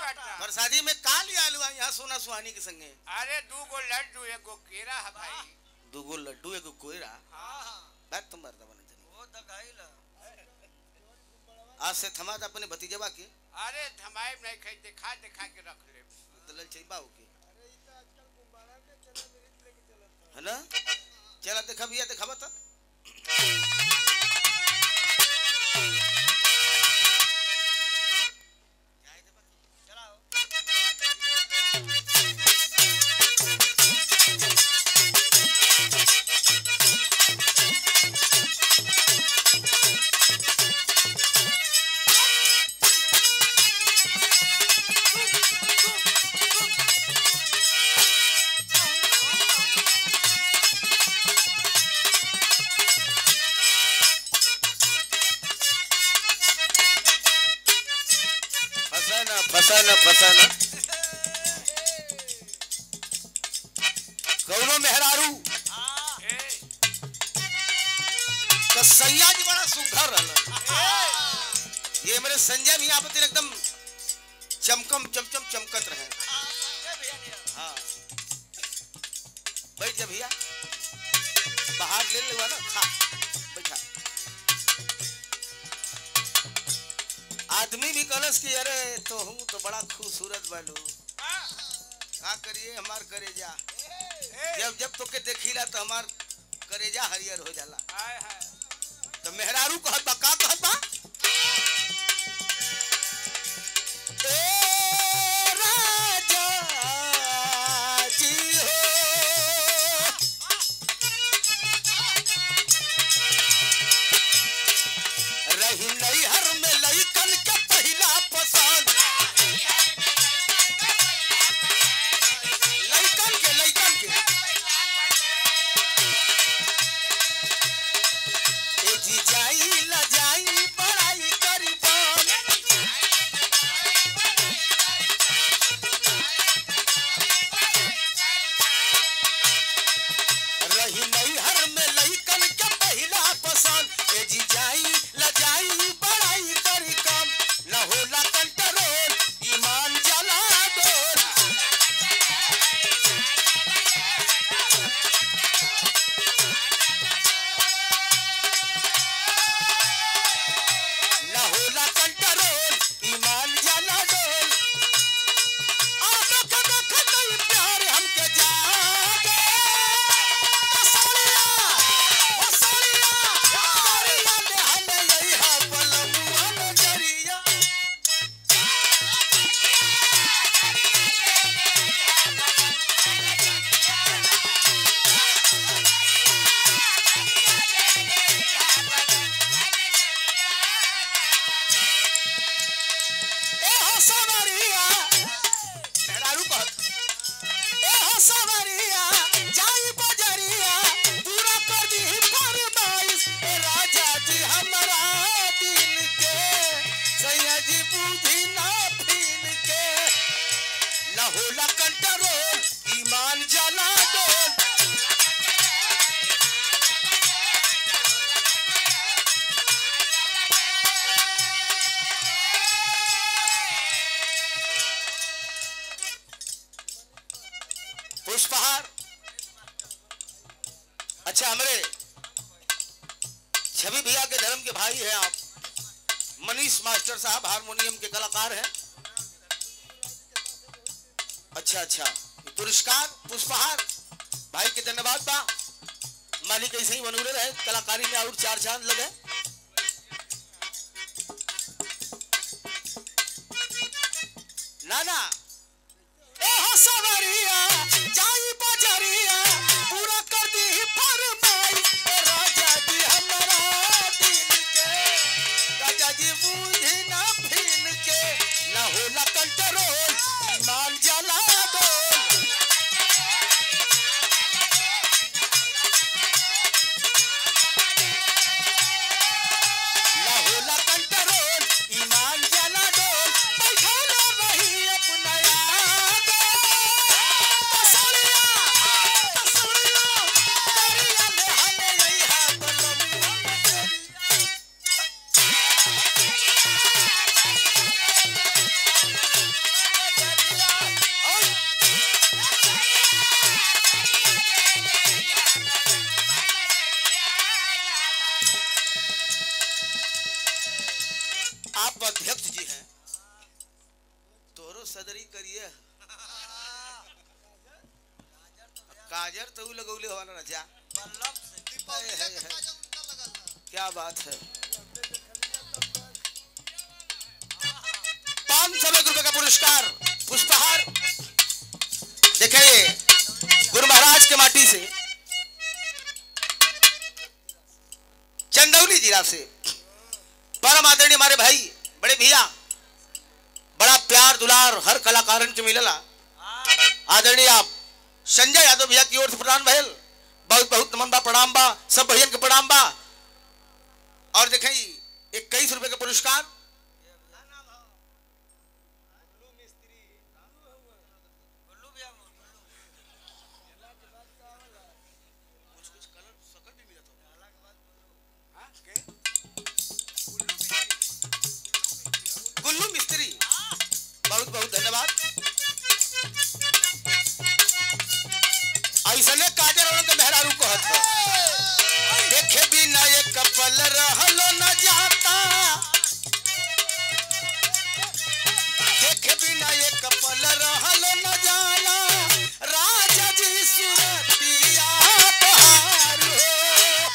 बात ना प्रसादी में का लिया आलू यहाँ सोना सुहानी के संगे अरे दू गो लड्डू एगो केरा है भाई दूगो लड्डू एगो कोयरा बात तुम मरदा बने जनी वो तो खाइल आज से थमा दे अपने भतीजवा के अरे धमाई नहीं खाई दिखा दिखा के रख ले दलल चाहिए बाऊ के है ना चला देखा भैया देखा बता चलाओ फसाना फसाना फसाना कौनो मेहरारू ए तो सैया जी बड़ा सुघर रहलन ये मेरे संजय मियाँ पति एकदम चमकम चमचम चमकत रहे ये भैया नहीं हाँ बैठ जा भैया बाहर ले लेवा ना खा बैठा आदमी भी कलश की अरे तो हूँ तो बड़ा खूबसूरत बालू का करिए हमार करेजा जब जब तो के देखीला तो हमार करेजा हरियर हो जाला हाय हाय तो मेहरारू कहत बा का कहत बा ए राजा जी हो रही नैहर में लइकन के पहिला पसंद लइकन के लइकन के ए जी जाई ला जाई बड़ाई करीबन रही नैहर में लइकन के पहिला पसंद ए जी जाई ला जाई बड़ाई करी कम न होला कंट्रोल ईमान जला डोल न होला कंट्रोल ईमान जला डोल आ देख देख नहीं प्यार हमके जागे सोनिया ओ सोनिया सोनिया ने हमें यही हा पलमुआ नजरिया ए हो सोनरिया मेहरारू कहत ए हो सवरिया जाई बजरिया पूरा कर दी फरमाइश ए राजा जी हमरा दिल के सैया जी बुद्धि ना फील के न होला कंट्रोल ईमान जला डोल पुष्पहार अच्छा हमारे छवि भैया के धर्म के भाई हैं आप मनीष मास्टर साहब हारमोनियम के कलाकार हैं अच्छा अच्छा ये पुरस्कार पुष्पहार भाई के धन्यवाद बा मालिक ऐसे ही बनूरे रहे कलाकारी में और चार चांद लगे ना ना ए हो सवरिया जाई बजरिया पूरा कर दी फरमाई ए राजा जी हमरा दिल के राजा जी बूझी ना फील के ना होला कंट्रोल ईमान जला डोल ना होला कंट्रोल ईमान जला डोल बैठल रही अपना याद तसलिया तसलिया करिया ले हमें यही हाथ लम्बा तेरी सदरी करिए काजर तो उ लगौले हवा ना जा बल्लभ से है, है, है। क्या बात है पांच सौ रुपए का पुरस्कार पुष्पहार देखिए गुरु महाराज के माटी से चंदौली जिला से परम आदरणीय हमारे भाई बड़े भैया बड़ा प्यार दुलार हर कलाकारन के मिलला आदरणीय आप संजय यादव भैया की ओर से प्रदान भयल बहुत बहुत नमन बा प्रणाम बा सब भैया के प्रणाम बा और देखें इक्कीस रुपए का पुरस्कार गुल्लू भैया गुल्लू कुछ कुछ कलर सकल भी मिला था हाँ, के? गुल्लू मिस्त्री बहुत बहुत धन्यवाद ऐसने काजर और के मेहरारू कहत बा। देखे बिना एक पल रहलो न जाता देखे बिना एक पल रहलो न जाला राजा जी सुरतिया बहार हो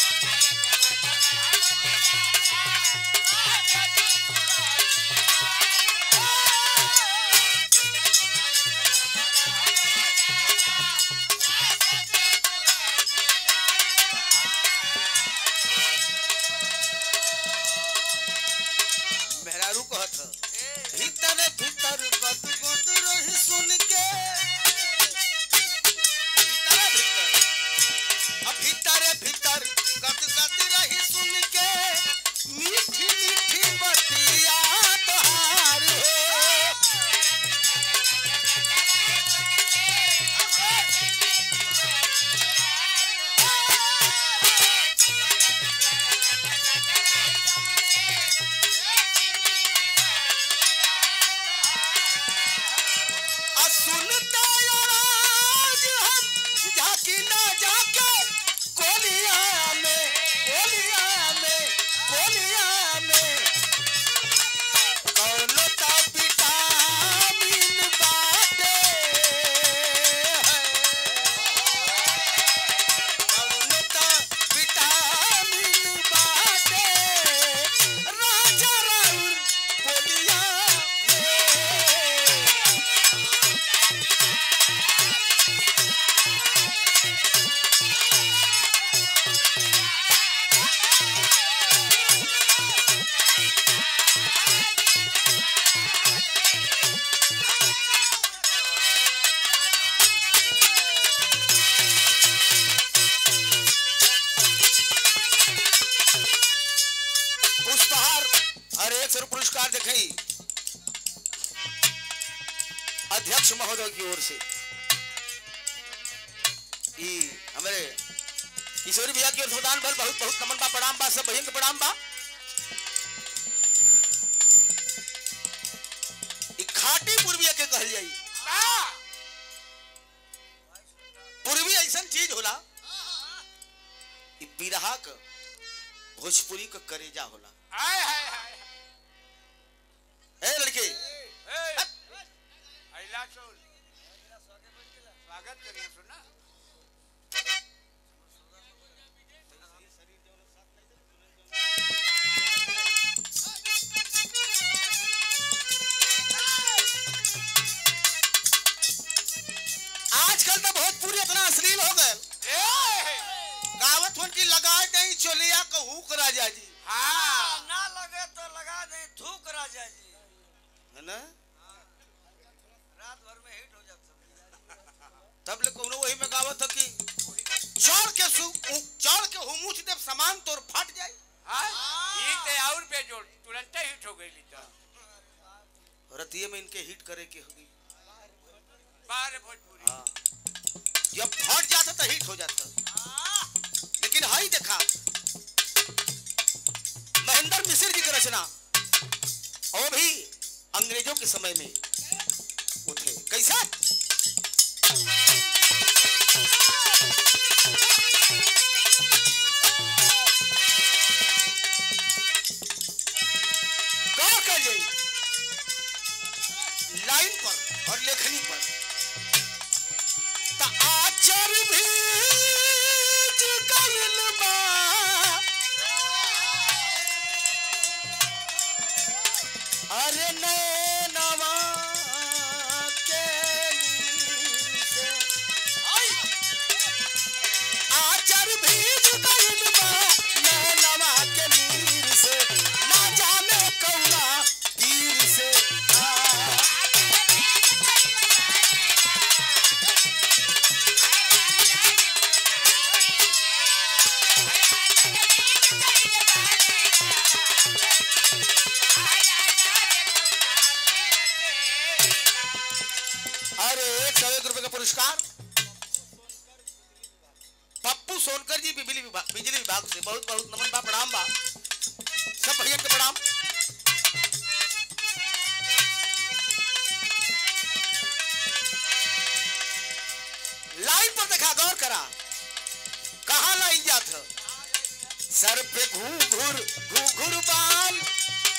मेहरारू कहत ह भीतर भीतर गद गद रही सुन के भीतर भीतर अब भीतर भीतर गद गद रही सुन के मीठी मीठी बतिया तोहार हो आ सुनते आवाज हम झाकी ना जाके कोलिया में कोलिया में कोलिया में कौनो ता विटामिन बाटे कौनो ता विटामिन बाटे राजा राउर बोलिया में पुष्पहार और एक सौ पुरस्कार दिखाई अध्यक्ष महोदय की ओर से ई हमारे किशोरी भैया की ओर से प्रदान भर बहुत बहुत नमन बा प्रणाम बा सब भैया के प्रणाम बा ई खाटी पूर्वी के कहल जाई बा! पूर्वी ऐसा चीज होला ई बिरहा क भोजपुरी क करेजा होला हाय, हाय, हाय, ए लड़के हाय। ए, अइला सुन। स्वागत करिए सुना आजकल तो भोजपुरी इतना अश्लील हो गए ए, गावत हुन की लगा नहीं चोलिया कहू को राजा जी हाँ ना लगे तो लगा दे थूक राजा जी है ना रात भर में हिट हो जाता तब ले कोनो वही में गावत है कि चौड़ के सु चौड़ के हुमुच देव सामान तोर फट जाए हाँ ये ते और पे जोड़ तुरंत हिट हो गई तो रतिये में इनके हिट करे के होगी बाहर भोजपुरी हाँ जब फट जाता तो हिट हो जाता लेकिन हाई देखा महेंद्र मिश्र जी की रचना और भी अंग्रेजों के समय में उठे कैसा का कर जाई लाइन और लेखनी पर त आचर भी गइल बा अरे नैनवा के नीर से आचर भीज गइल बा नैनवा के नीर से ना जाने कौना तीर से आ अरे एक सौ एक रुपए का पुरस्कार पप्पू सोनकर जी बिजली विभाग बिजली विभाग से बहुत बहुत नमन बा प्रणाम बा सब भैया के प्रणाम लाइन पर देखा गौर करा कहा लाइन जात ह? सर पे घूर घूर घूर घूर बाल